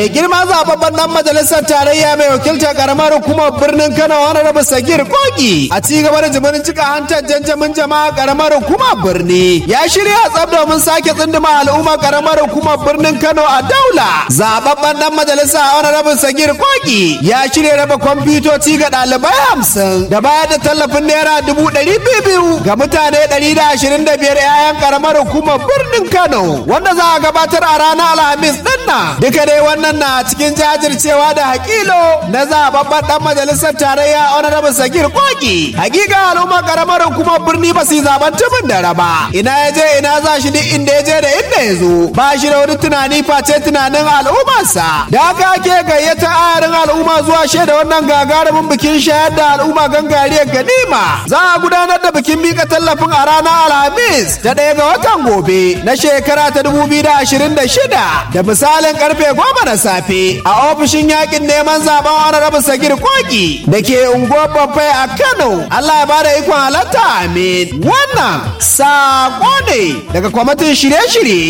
Mai girma zababben dan majalisar tarayya mai wakiltar karamar hukumar birnin Kano wani rabu Sagir Kogi a ci gaba da jibirin cika hantar janjamin jama'a karamar hukumar birni ya shirya tsab domin sake tsunduma al'ummar karamar hukumar birnin Kano a daula. Zababben dan majalisa wani rabu Sagir Kogi ya shirya raba kwamfutoci ga ɗalibai hamsin da bayar da tallafin naira dubu ɗari biyu ga mutane ɗari da ashirin da biyar 'ya'yan karamar hukumar birnin Kano wanda za a gabatar a ranar Alhamis ɗin nan. Duka dai wannan na cikin jajircewa da hakilo na zababben dan majalisar tarayya honorable sagir koki hakika al'umma karamar hukumar birni ba su yi zaben tumin da raba ina ya je ina za shi duk inda ya je da inda ya zo ba shi da wani tunani face tunanin al'ummarsa da haka ake gayyata ayarin al'umma zuwa shaida wannan gagarumin bikin shayar da al'umma gangariyar ganima za a gudanar da bikin mika tallafin a ranar alhamis ta ɗaya ga watan gobe na shekara ta 2026 da misalin karfe goma na safe a ofishin yakin neman zaben honorable sagir koki da ke unguwar babbai a kano allah ya bada ikon halatta amin wannan sako ne daga kwamitin shirye-shirye